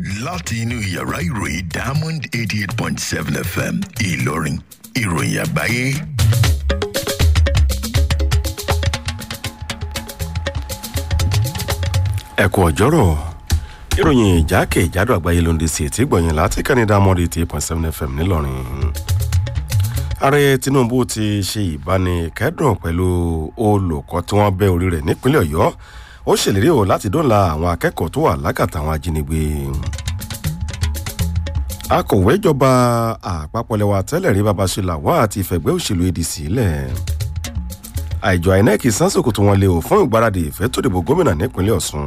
láti inú yàrá ìròyìn diamond eighty eight point seven fm ìlọrin ìròyìn àgbáyé. ẹ kú ọjọ́rọ̀ ìròyìn ìjákèjádò àgbáyé ló ń di sí etí gbọ̀nyìn láti kẹ́ni diamond eighty eight point seven fm ńìlọrin ààrẹ tinubu ti ṣe ìbánikẹ́dùn pẹ̀lú olùkọ́ tí wọ́n bẹ́ orí rẹ̀ nípínlẹ̀ ọ̀yọ́ ó ṣèlérí o láti dóńlà àwọn akẹ́kọ̀ọ́ tó wà lákàtà àwọn ajínigbé akọ̀wé ìjọba àpapọ̀ lẹ́wà tẹ́lẹ̀ rí babasọ́lá wá àti ìfẹ̀gbẹ́ òṣèlú adc lẹ̀ àìjọ inec sánsòkò tó wọn lé o fún ìgbáradì ìfẹ́ tó dìbò gómìnà nípínlẹ̀ ọ̀sùn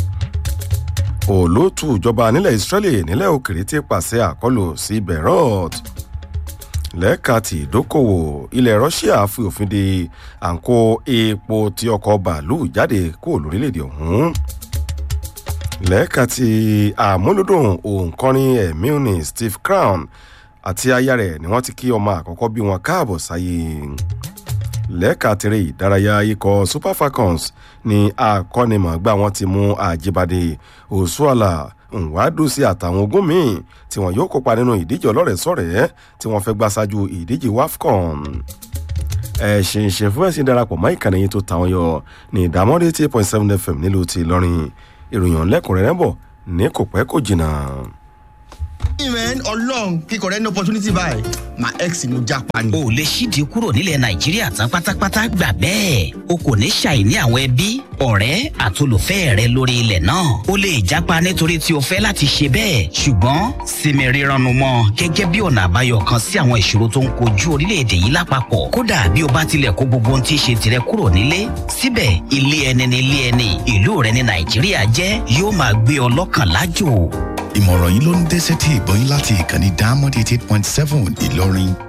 olóòtú ìjọba nílẹ̀ israeli nílẹ̀ òkèrè ti pàṣẹ àkọlù sí beirut lẹ́ka ti ìdókòwò ilẹ̀ russia fi òfin de àǹkó epo tí ọkọ̀ bàálù jáde kúrò lórílẹ̀‐èdè ọ̀hún lẹ́ka ti àmúlòdùn òǹkọrin ẹ̀mí ní steve crown àti aya rẹ̀ ni wọ́n ti kí ọmọ àkọ́kọ́ bí wọn káàbọ̀ sáyé lẹ́ka tèrè ìdárayá ikọ̀ super falcons ni akọ́nimọ̀gbà wọn ti mú àjíbádé òṣùàlà nwadosi àtàwọn ogún míì tí wọn yóò kópa nínú ìdíje ọlọ́rẹ̀ẹ́sọ̀rẹ́ tí wọ́n fẹ́ gbá ṣáájú ìdíje wafcon ẹ ṣe ń ṣe fún ẹ̀sìn darapọ̀ mọ́ ìkànnì yìí tó tàwọn yọ ní ìdámọ́dé eight point seven fm nílùú ti ìlọrin ìròyìn lẹ́kùnrẹ́rẹ́ bọ̀ ní kò pẹ́ kò jìnnà. man ọlọrun kíkọ rẹ ní opportunity báyìí my ex ni mo japa ni. o lè ṣíde kúrò nílẹ̀ nàìjíríà tán pátápátá gbà bẹ́ẹ̀ o kò ní ṣàìní àwọn ẹbí ọ̀rẹ́ àtolùfẹ́ rẹ lórí ilẹ̀ náà o lè japa nítorí tí o fẹ́ láti ṣe bẹ́ẹ̀ ṣùgbọ́n sinmi rírannu mọ́ gẹ́gẹ́ bí ọ̀nà àbáyọ kan sí àwọn ìṣòro tó ń kojú orílẹ̀-èdè yìí lápapọ̀ kódà bí o bá tilẹ̀ kó gbogbo ohun tí í ṣe tirẹ̀ kúrò nílé síbẹ̀ ilé ẹni ní ilé ẹni ìlú rẹ ní nàìjíríà jẹ́ yóò máa gbé ọ lọ́kàn lájò ìmọ̀ràn yìí ló ń dẹ́sẹ̀ tí ìgbọ́yìn láti ìkànnì diamond eighty eight point seven ìlọrin